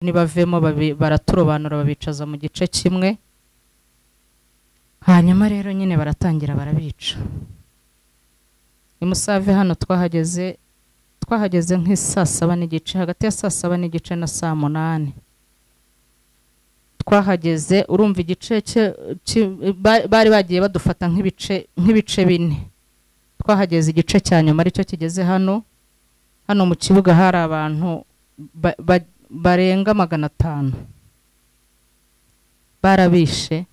nibavemo babi- baraturobanura babicaza mu gice kimwe hanyuma rero nyine baratangira barabica i musave hano twahageze twahageze nk'i saa saba n'igice hagati ya saa saba n'igice na saa munani twahageze urumva igice cye- ki- ba- bari bagiye badufata nk'ibice nk'ibice bine twahageze igice cya nyuma aricyo kigeze hano hano mu kibuga hari abantu ba- ba- barenga magana atanu barabishe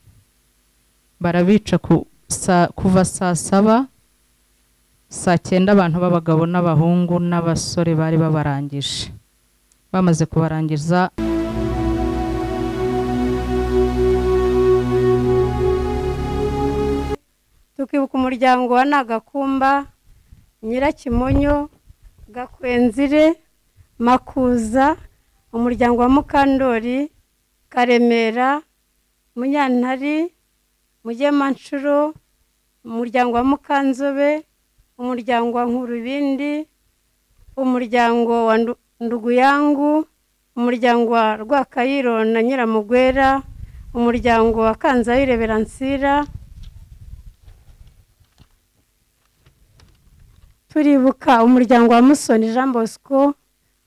barabica ku sa, kuva saa saba saa cyenda abantu b'abagabo n'abahungu n'abasore bari babarangije bamaze kubarangiza tukibuka umuryango wa nagakumba nyirakimonyo gakwenzire makuza umuryango wa mukandori karemera munyantari mugemanshuro umuryango wa mukanzobe umuryango wa nkurubindi umuryango wa Ndu- nduguyangu umuryango wa rwakayiro na nyiramugwera umuryango wa kanzayire beransira turibuka umuryango wa musoni jean bosco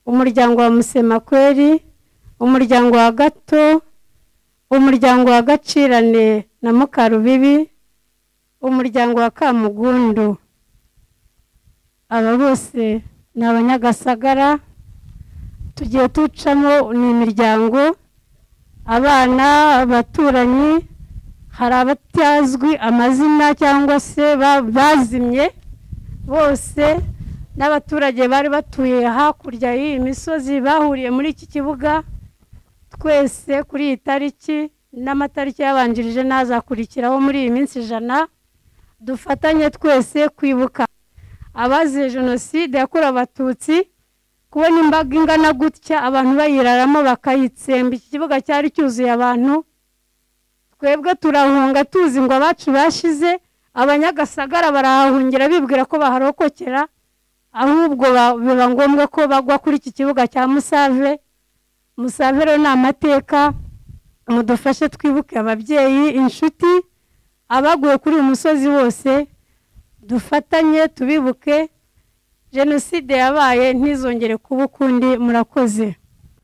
umuryango wa musemakweri umuryango wa gato umuryango wa gacirane na mukarubibi umuryango wa kamugundu aba bose ni abanyagasagara tugiye tucamo ni imiryango abana abaturanyi hari abatazwi amazina cyangwa se ba- bazimye bose n'abaturage bari batuye hakurya y'iyi misozi bahuriye muri iki kibuga twese kuri iyi tariki n'amatariki yabanjirije n'azakurikiraho muri iyi minsi ijana dufatanye twese kwibuka abazize jenoside yakorewe abatutsi kubona imbaga ingana gutya abantu bayiraramo bakayitsemba iki kibuga cyari cyuzuye abantu twebwe turahunga tuzi ngo abacu bashize abanyagasagara barahahungira bibwira ko baharokokera ahubwo ba- biba ngombwa ko bagwa kuri iki kibuga cya musave musave rero ni amateka mudufashe twibuke ababyeyi inshuti abaguye kuri uyu musozi bose dufatanye tubibuke jenoside yabaye ntizongere kuba ukundi murakoze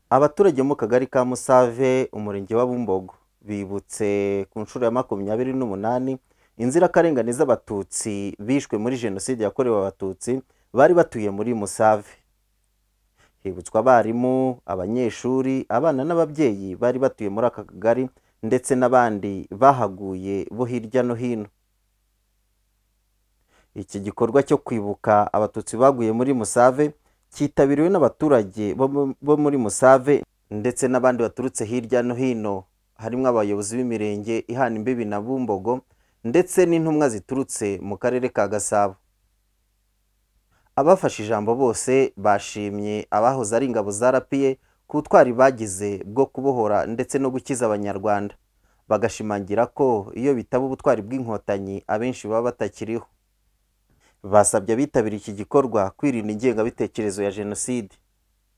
abaturage mu kagari ka musave umurenge wa bumbogo bibutse ku nshuro ya makumyabiri n'umunani inzirakarengane z'abatutsi bishwe muri jenoside yakorewe abatutsi bari batuye muri musave hibutswa abarimu abanyeshuri abana n'ababyeyi bari batuye muri aka kagari ndetse n'abandi bahaguye bo hirya no hino iki gikorwa cyo kwibuka abatutsi baguye muri musave cyitabiriwe n'abaturage bo mu- bo muri Musave ndetse n'abandi baturutse hirya no hino harimo abayobozi b'imirenge ihana imbibi na Bumbogo ndetse n'intumwa ziturutse mu karere ka Gasabo abafashe ijambo bose bashimye abahoze ari ingabo za RPA ku butwari bagize bwo kubohora ndetse no gukiza abanyarwanda bagashimangira ko iyo bitaba ubutwari bw'inkotanyi abenshi baba batakiriho basabye abitabira iki gikorwa kwirinda ingengabitekerezo ya jenoside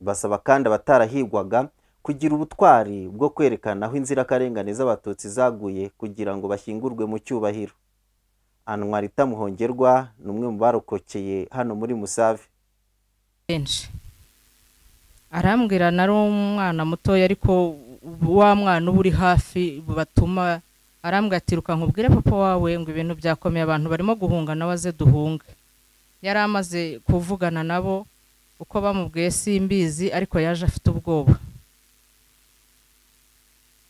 basaba kandi abatarahigwaga kugira ubutwari bwo kwerekana aho inzirakarengane z'abatutsi zaguye kugira ngo bashyingurwe mu cyubahiro anwarita muhongerwa ni umwe mu barokokeye hano muri musave benshi arambwira nari umwana mutoya ariko wa mwana uba uri hafi batuma arambwira ati "Ruka nkubwire papa wawe ngo ibintu byakomeye abantu barimo guhunga nawe aze duhunge yari amaze kuvugana nabo uko bamubwiye simbizi ariko yaje afite ubwoba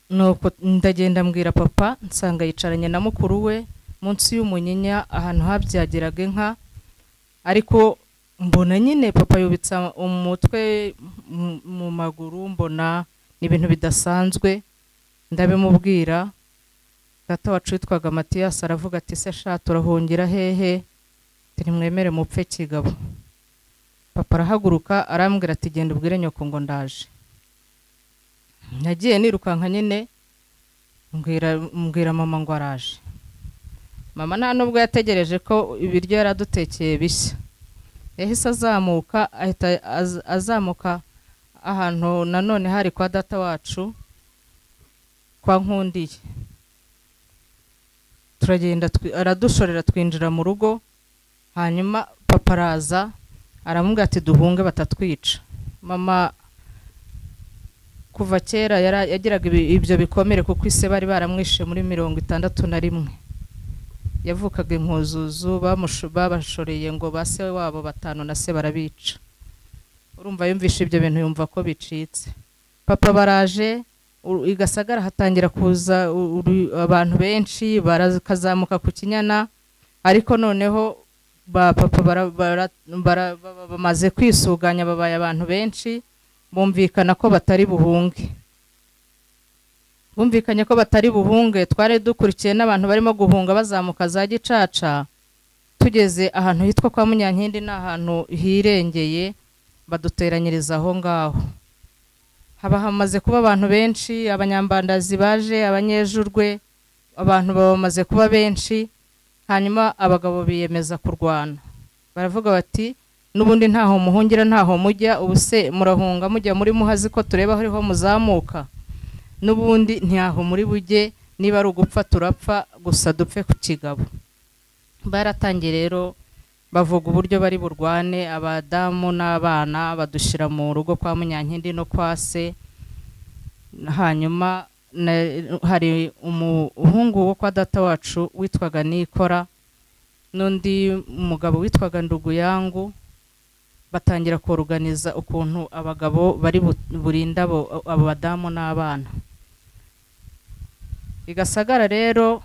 nuko ndagenda mbwira papa nsanga yicaranye na mukuru we munsi y'umunyinya ahantu habyagiraga inka ariko mbona nyine papa yubitsa umutwe mu- mu maguru mbona ni ibintu bidasanzwe ndabimubwira data wacu witwaga matiyasi aravuga ati se sha turahungira hehe mwemere mupfe kigabo papa arahaguruka arambwira ati genda ubwire nyoko ngo ndaje nagiye nirukanka nyine mbwira mbwira mama ngo araje mama nta nubwo yategereje ko ibiryo yaradutekeye bishya yahise azamuka ahita az- azamuka ahantu nanone hari kwa data wacu kwa nkundiye turagenda twi- aradushorera twinjira mu rugo hanyuma papa araza aramubwira ati duhunge batatwica mama kuva kera yara- yagiraga ibi- ibyo bikomere kuko ise bari baramwishe muri mirongo itandatu na rimwe yavukaga inkuzuzu bamusho- babashoreye ngo ba se wabo batanu na se barabica urumva yumvishe ibyo bintu yumva ko bicitse papa baraje u- i gasagara hatangira kuza u- uru- abantu benshi barakazamuka ku kinyana ariko noneho ba papa bara- bara- bara- baba bamaze kwisuganya babaye abantu benshi bumvikana ko batari buhunge bumvikanye ko batari buhunge twari dukurikiye n'abantu barimo guhunga bazamuka za gicaca tugeze ahantu hitwa kwa munyankindi ni ahantu hirengeye baduteranyiriza aho ngaho haba hamaze kuba abantu benshi abanyambandazi baje abanyejurwe abantu baba bamaze kuba benshi hanyuma abagabo biyemeza kurwana baravuga bati n'ubundi ntaho muhungira ntaho mujya ubu se murahunga mujya muri muhazi ko tureba aho ariho muzamuka n'ubundi ntiyaho muri bujye niba ari ugupfa turapfa gusa dupfe ku kigabo baratangiye rero bavuga uburyo bari burwane abadamu n'abana badushyira mu rugo kwa munyankindi no kwa se hanyuma na- hari umuhungu wo kwa data wacu witwaga nikora n'undi mugabo witwaga nduguyangu batangira koruganiza ukuntu abagabo bari bu- burinde abo abo badamu n'abana i gasagara rero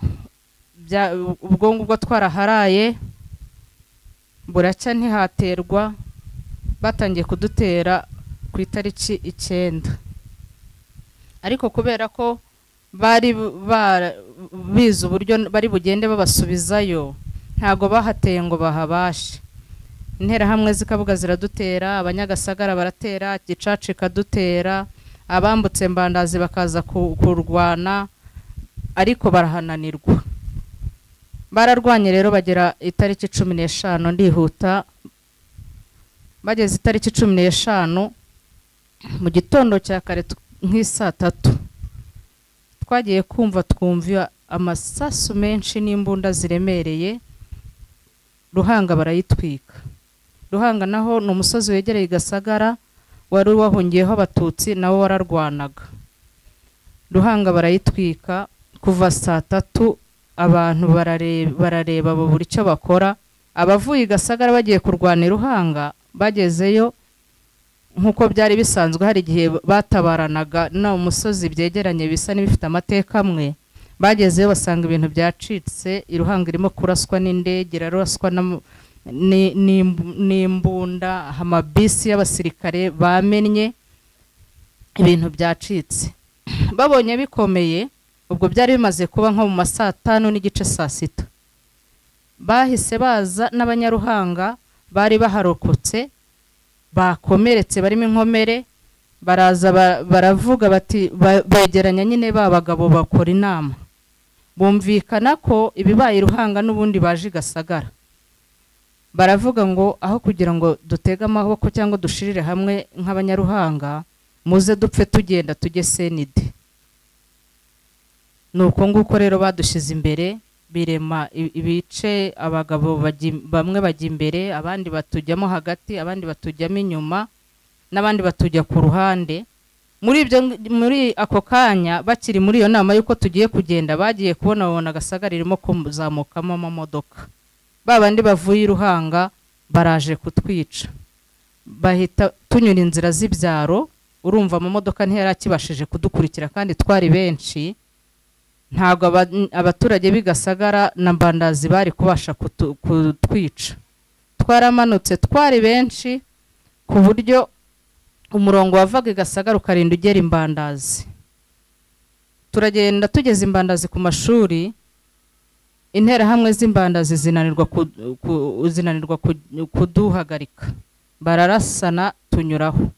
bya- ubwo ngubwo twaraharaye buracya ntihaterwa batangiye kudutera ku itariki icyenda ariko kubera ko bari bara- bize uburyo bari bugende babasubizayo ntabwo bahateye ngo bahabashe interahamwe zikabuga ziradutera abanyagasagara baratera gicaca ikadutera abambutse mbandazi bakaza ku- kurwana ariko barahananirwa bararwanye rero bagera itariki cumi n'eshanu ndihuta bageze itariki cumi n'eshanu mu gitondo cya kare tw- nk'isaa tatu twagiye kumva twumva amasasu menshi n'imbunda ziremereye ruhanga barayitwika ruhanga naho ni umusozi wegereye i gasagara wari wahungiyeho abatutsi nawo wararwanaga ruhanga barayitwika kuva saa tatu abantu barare- barareba bo buri icyo bakora abavuye i gasagara bagiye kurwana i ruhanga bagezeyo nk'uko byari bisanzwe hari igihe batabaranaga no mu musozi byegeranye bisa n'ibifite amateka amwe bagezeyo basanga ibintu byacitse i ruhanga irimo kuraswa n'indege iraraswa n'am- ni- n'imbu- n'imbunda amabisi y'abasirikare bamennye ibintu byacitse babonye bikomeye ubwo byari bimaze kuba nko mu ma saa tanu n'igice saa sita bahise baza n'abanyaruhanga bari baharokotse bakomeretse barimo inkomere baraza ba- baravuga bati ba- begeranya nyine ba bagabo bakora inama bumvikana ko ibibaye i ruhanga n'ubundi baje i gasagara baravuga ngo aho kugira ngo dutege amaboko cyangwa dushirire hamwe nk'abanyaruhanga muze dupfe tugenda tujye senide ni uko nguko rero badushyize imbere birema i- ibice abagabo bajya- bamwe bajya imbere abandi batujyamo hagati abandi batujyamo inyuma n'abandi batujya ku ruhande muri ibyo muri ako kanya bakiri muri iyo nama y'uko tugiye kugenda bagiye kubona babona agasagara irimo kuzamukamo amamodoka ba bandi bavuye i ruhanga baraje kutwica bahita tunyura inzira z'ibyaro urumva amamodoka ntiyari akibashije kudukurikira kandi twari benshi ntabwo aba- abaturage b'i Gasagara na mbandazi bari kubasha kutu- kutwica twaramanutse twari benshi ku buryo umurongo wavaga i gasagara ukarinda ugera imbandazi turagenda tugeze imbandazi ku mashuri interahamwe z'imbandazi zinanirwa ku- ku- zinanirwa ku- kuduhagarika bararasana tunyuraho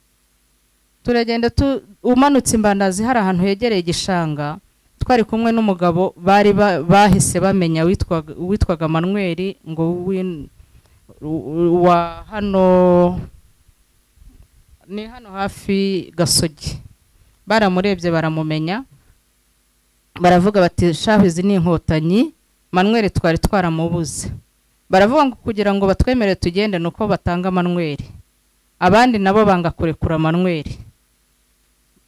turagenda tu umanutse imbandazi hari ahantu hegereye igishanga twari kumwe n'umugabo bari ba- bahise bamenya witwaga witwaga manweri ngo w'in- wa hano ni hano hafi gasogi baramurebye baramumenya baravuga bati shahu izi ni inkotanyi manweri twari twaramubuze baravuga ngo kugira ngo batwemere tugende ni uko batanga manweri abandi nabo banga kurekura manweri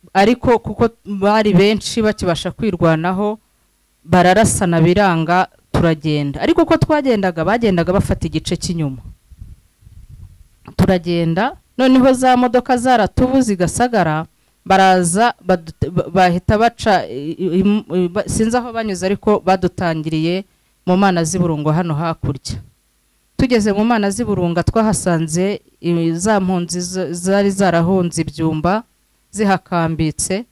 ariko kuko bari benshi bakibasha kwirwanaho bararasana biranga turagenda ariko uko twagendaga bagendaga bafata igice cy'inyuma turagenda noneho za modoka zaratubu zigasagara baraza badu- ba- bahita baca i- i- i- ba- sinzi aho banyuze ariko badutangiriye mu mana z'iburungo hano hakurya tugeze mu mana z'iburunga twahasanze i- za mpunzi z- zari zarahunze ibyumba zihakambitse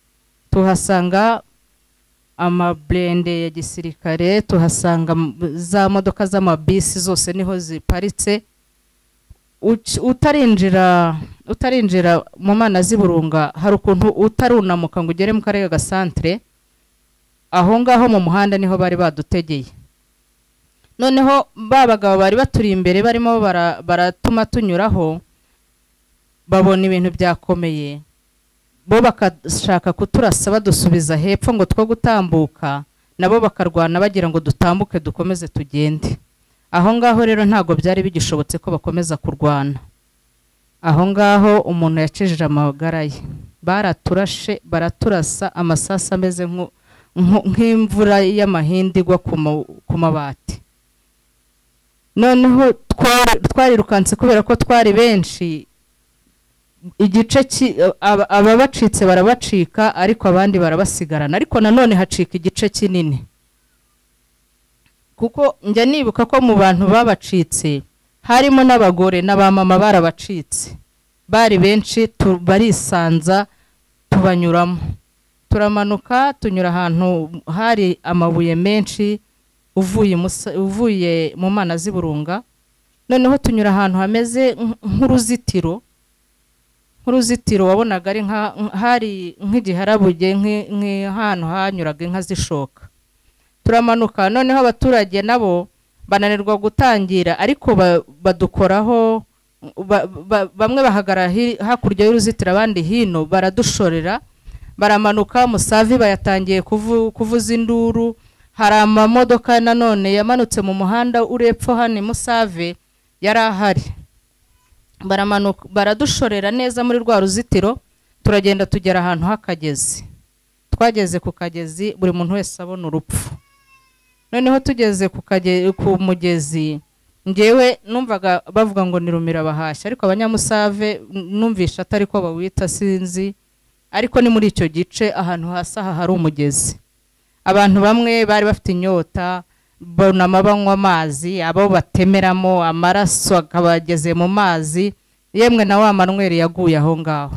tuhasanga amaburende ya gisirikare tuhasanga m- za modoka z'amabisi zose niho ziparitse Uci- utarinjira utarinjira mu mana z'iburunga hari ukuntu utarunamuka ngo ugere mu karere ka gasantere aho ngaho mu muhanda niho bari badutegeye noneho ba bagabo bari baturi imbere barimo bara- baratuma tunyuraho babona ibintu byakomeye bo bakashaka kuturasa badusubiza hepfo ngo two gutambuka nabo bakarwana bagira ngo dutambuke dukomeze tugende aho ngaho rero ntabwo byari bigishobotse ko bakomeza kurwana aho ngaho umuntu yacijije amagara ye baraturashe baraturasa amasasu ameze nku- nku- nk'imvura y'amahindi igwa ku ma- ku mabati noneho twa- twarirukanse kubera ko twari benshi igice ki- aba- ababacitse barabacika ariko abandi barabasigarana ariko nanone hacika igice kinini kuko njya nibuka ko mu bantu babacitse harimo n'abagore n'abamama barabacitse bari benshi tu- barisanza tubanyuramo turamanuka tunyura ahantu hari amabuye menshi uvuye imusa- uvuye mu mana z'iburunga noneho tunyura ahantu hameze nk- nk'uruzitiro nk'uruzitiro wabonaga ari nka- hari nk'igiharabuge nk'ahantu hanyuraga inka zishoka turamanuka noneho abaturage nabo bananirwa gutangira ariko ba- badukoraho ba- ba- bamwe bahagarara hi- hakurya y'uruzitiro abandi hino baradushorera baramanuka musavi bayatangiye kuvu- kuvuza induru hari amamodoka nanone yamanutse mu muhanda uri epfo hano i musave yari ahari baramanuka baradushorera neza muri rwa ruzitiro turagenda tugera ahantu h'akagezi twageze ku kagezi buri muntu wese abona urupfu noneho tugeze ku kage- ku mugezi ngewe numvaga bavuga ngo ni rumirabahashya ariko abanyamusave n- numvisha atari ko bawita sinzi ariko ni muri icyo gice ahantu hasi aha hari umugezi abantu bamwe bari bafite inyota bunama banywa amazi abo batemeramo amaraso akabageze mu mazi yemwe na wa manweri yaguye aho ngaho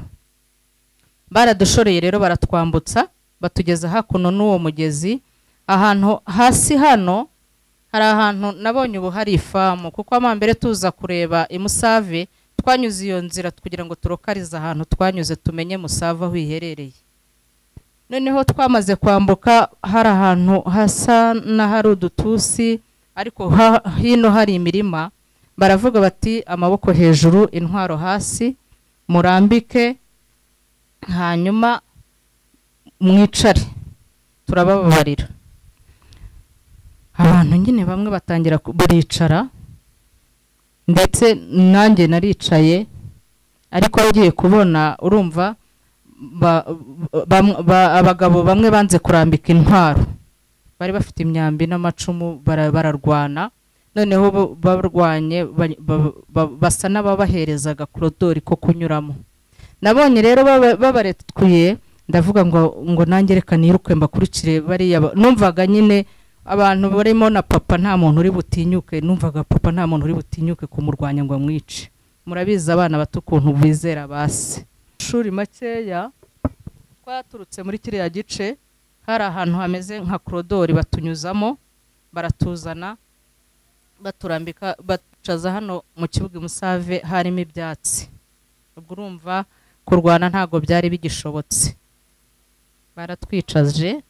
baradushoreye rero baratwambutsa batugeza hakuno n'uwo mugezi ahantu hasi hano hari ahantu nabonye ubu hari ifamu kuko amambere tuza kureba imusave twanyuze iyo nzira kugira ngo turokarize ahantu twanyuze tumenye musave aho iherereye noneho twamaze kwambuka hari ahantu hasa n'ahari udutusi ariko ha- hino hari imirima baravuga bati amaboko hejuru intwaro hasi murambike hanyuma mwicare turabababarira abantu nyine bamwe batangira ku- baricara ndetse nanjye naricaye ariko ugiye kubona urumva ba- bam- ba- abagabo bamwe banze kurambika intwaro bari bafite imyambi n'amacumu bara- bararwana noneho bo- barwanye ba- ba- ba- basa n'ababaherezaga korodori ko kunyuramo nabonye rero baba- babarekuye ndavuga ngo ngo nange reka niruke mbakurikire bariya ba- numvaga nyine abantu barimo na papa nta muntu uri butinyuke numvaga papa nta muntu uri butinyuke kumurwanya ngo amwice murabizi abana bato ukuntu bizera basi amashuri makeya twaturutse muri kiriya gice hari ahantu hameze nka korodori batunyuzamo baratuzana baturambika bacaza hano mu kibuga i musave harimo ibyatsi ubwo urumva kurwana ntabwo byari bigishobotse baratwicaje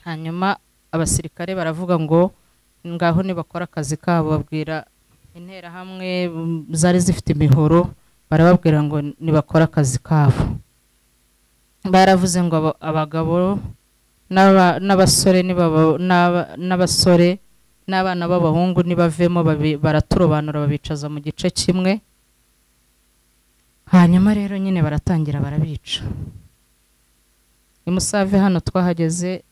hanyuma abasirikare baravuga ngo ngaho nibakora akazi kabo babwira interahamwe mm, zari zifite imihoro barababwira ngo nibakore akazi kabo baravuze ngo aba- abagabo n'aba- n'abasore nibaba- n'aba- n'abasore n'abana b'abahungu nibavemo babi- baraturobanura babicaza mu gice kimwe hanyuma rero nyine baratangira barabica i musave hano twahageze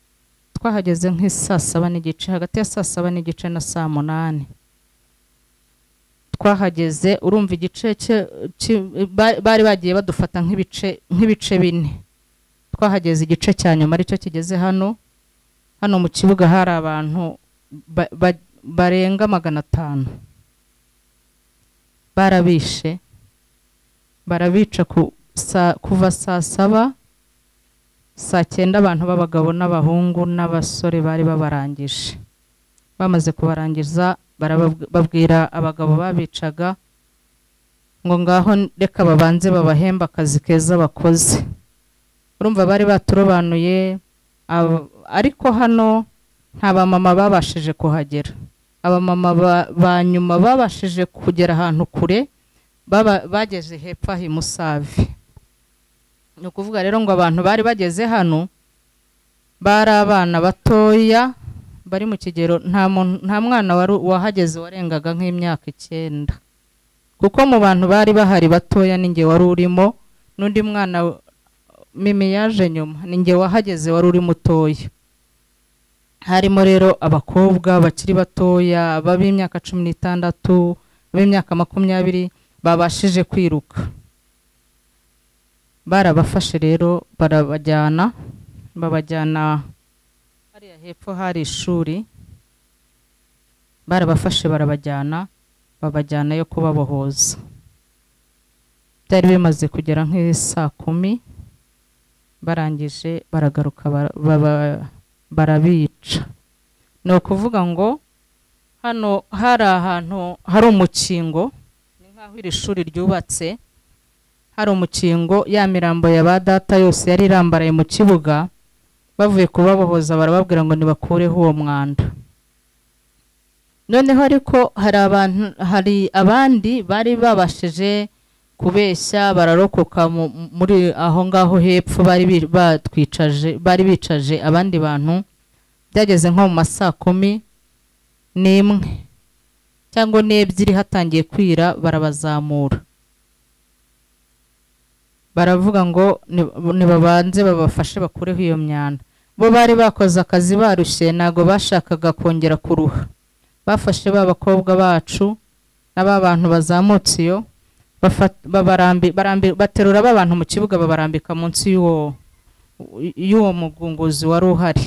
twahageze nk'i saa saba n'igice hagati ya saa saba n'igice na saa munani twahageze urumva igice cye- ki- ba- bari bagiye badufata nk'ibice nk'ibice bine twahageze igice cya nyuma aricyo kigeze hano hano mu kibuga hari abantu ba- ba- barenga magana atanu barabishe barabica ku sa- kuva saa saba saa cyenda abantu b'abagabo n'abahungu n'abasore bari babarangije bamaze kubarangiza barababw- babwira abagabo babicaga ngo ngaho n- reka babanze babahembe akazi keza bakoze urumva bari baturobanuye abo- ariko hano nta bamama babashije kuhagera abamama ba- ba nyuma babashije kugera ahantu kure baba- bageze hepfo aha i musave ni ukuvuga rero ngo abantu bari bageze hano bari abana batoya bari mu kigero nta muntu- nta mwana wari wahageze warengaga nk'imyaka icyenda kuko mu bantu bari bahari batoya ni nge wari urimo n'undi mwana w- mimi yaje nyuma ni nge wahageze wari uri mutoya harimo rero abakobwa bakiri batoya b'imyaka cumi n'itandatu b'imyaka makumyabiri babashije kwiruka barabafashe rero barabajyana babajyana hariya hepfo hari ishuri barabafashe barabajyana babajyana yo kubabohoza byari bimaze kugera nk'i saa kumi barangije baragaruka bara- baba- barabica ni ukuvuga ngo hano hari ahantu hari umukingo ni nk'aho iri shuri ryubatse hari umukingo ya mirambo ya ba data yose yari irambaraye mu kibuga bavuye kubabohoza barababwira ngo nibakureho uwo mwanda noneho ariko hari abantu hari abandi bari babashije kubeshya bararokokaka muri aho ngaho hepfo bari bi- batwicaje bari bicaje abandi bantu byageze nko mu ma saa kumi n'imwe cyangwa n'ebyiri hatangiye kwira barabazamura baravuga ngo ni- nibabanze babafashe bakureho iyo myanda bo bari bakoze akazi barushye ntabwo bashakaga kongera kuruha bafashe ba bakobwa bacu n'aba bantu bazamutse iyo bafat- babarambi- barambi- baterura ba bantu mu kibuga babarambika munsi y'uwo y'uwo mugunguzi wari uhari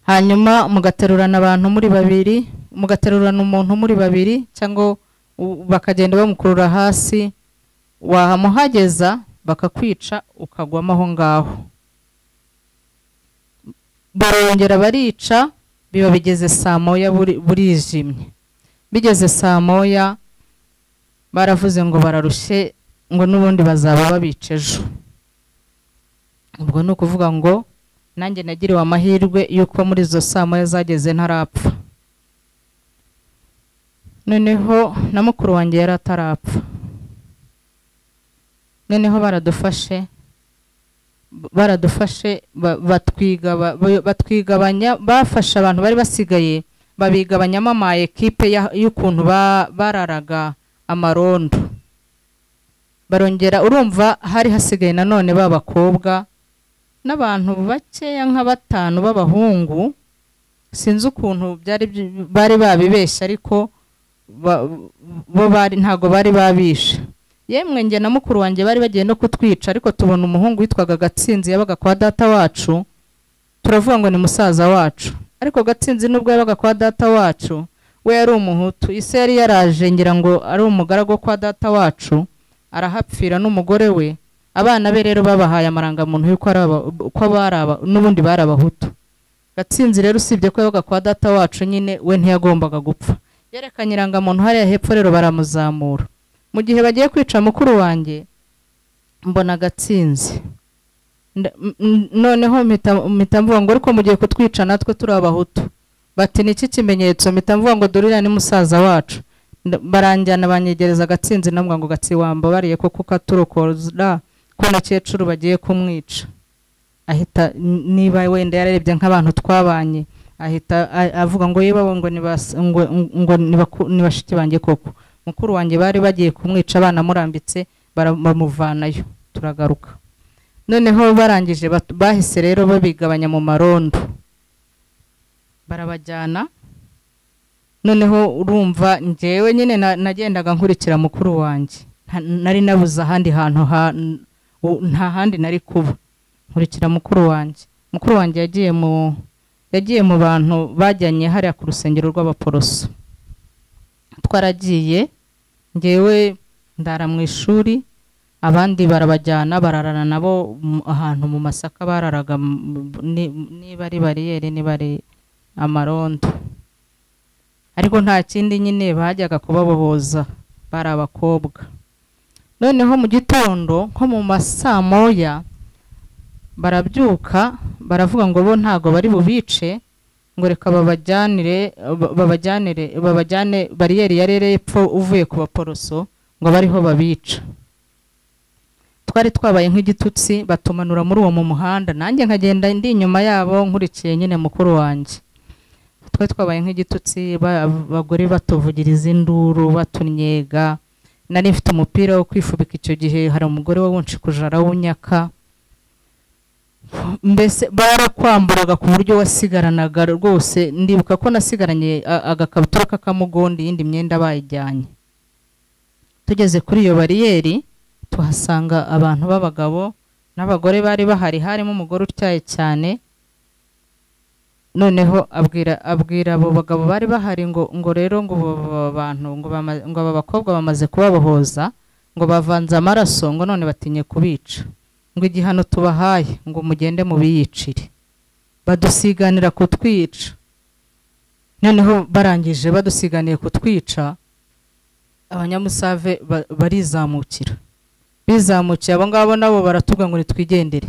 hanyuma mugaterurana abantu muri babiri mugaterurana umuntu muri babiri cyangwa u- bakagenda bamukurura hasi wahamuhageza bakakwica ukagwamo aho ngaho barongera barica biba bigeze saa moya buri- burijimye bigeze saa moya baravuze ngo bararushye ngo n'ubundi bazaba babica ejo ubwo ni ukuvuga ngo nanjye nagiriwe amahirwe y'uko muri izo saa moya zageze ntarapfa noneho na mukuru wanjye yari atarapfa noneho baradufashe baradufashe ba- batwigaba- ba- batwigabanya bafashe abantu bari basigaye babigabanyamo ama ekipe ya- y'ukuntu ba- bararaga amarondo barongera urumva hari hasigaye nanone b'abakobwa n'abantu bakeya nka batanu b'abahungu sinzi ukuntu byari by- bari babibeshye ariko ba- bo bari ntabwo bari babishe yemwe njye na mukuru wanjye bari bagiye no kutwica ariko tubona umuhungu witwaga gatsinzi yabaga kwa data wacu turavuga ngo ni musaza wacu ariko gatsinzi nubwo yabaga kwa data wacu we yari umuhutu ise yari yaraje ngira ngo ari umugaragu wo kwa data wacu arahapfira n'umugore we abana be rero babahaye amarangamuntu y'uko ari aba- ko bari aba- n'ubundi bari abahutu gatsinzi rero usibye ko yabaga kwa data wacu nyine we ntiyagombaga gupfa yerekanye irangamuntu hariya hepfo rero baramuzamura mu gihe bagiye kwica mukuru wanjye mbona agatsinzi Nda- m- m- noneho mpita- mpita mvuga ngo ariko mugiye kutwica natwe turi abahutu bati ni iki kimenyetso mpita mvuga ngo dore uriya ni musaza wacu nda- baranjyana banyegereza agatsinzi ndavuga ngo gatsiwamba bariye ko kukaturokora ko na kecuru bagiye kumwica ahita n- niba wenda yararebye nk'abantu twabanye ahita a- avuga ngo yewe abo ngo ni bas- ngo- ngo ni baku- ni bashiki banjye koko mukuru wanjye bari bagiye kumwica banamurambitse bara- bamuvanayo turagaruka noneho barangije bat- bahise rero babigabanya mu marondo barabajyana noneho urumva ngewe nyine na- nagendaga nkurikira mukuru wanjye Nta- nari nabuze ahandi hantu ha- n- u- nta handi nari kuba nkurikira mukuru wanjye mukuru wanjye yagiye mu yagiye mu bantu bajyanye hariya ku rusengero rw'abaporoso twaragiye ngewe ndara mu ishuri abandi barabajyana bararana nabo mu- ahantu mu masaka bararaga mu- mu- ni- niba ari bariyeri niba ari amarondo ariko nta kindi nyine bajyaga kubaboboza bari abakobwa noneho mu gitondo nko mu masaa moya barabyuka baravuga ngo bo ntago bari bubice ngo reka babajyanire ba- babajyanire babajyane bariyeri ya rere epfo uvuye ku baporoso ngo bariho babica twari twabaye nk'igitutsi batumanura muri uwo mu muhanda nanjye nkagenda ndi inyuma yabo nkurikiye nyine mukuru wanjye twari twabaye nk'igitutsi ba- abagore batuvugiriza induru batunyega nari mfite umupira wo kwifubika icyo gihe hari umugore wawunshikuje arawunyaka mbese barakwamburaga ku buryo wasigaranaga rwose ndibuka ko nasigaranye a- agakabutura k'akamugondi iyindi myenda bayijyanye tugeze kuri iyo bariyeri tuhasanga abantu b'abagabo n'abagore bari bahari harimo umugore utyaye cyane noneho abwira abwira abo bagabo bari bahari ngo ngo rero ngo abo ba- bantu ngo bama- ngo aba bakobwa bamaze kubabohoza ngo bavanze amaraso ngo none batinye kubica ngo igihano tubahaye ngo mugende mubiyicire badusiganira kutwica noneho barangije badusiganiye kutwica abanyamusave ba- barizamukira bizamukiye abo ngabo nabo baratubwira ngo nitwigendere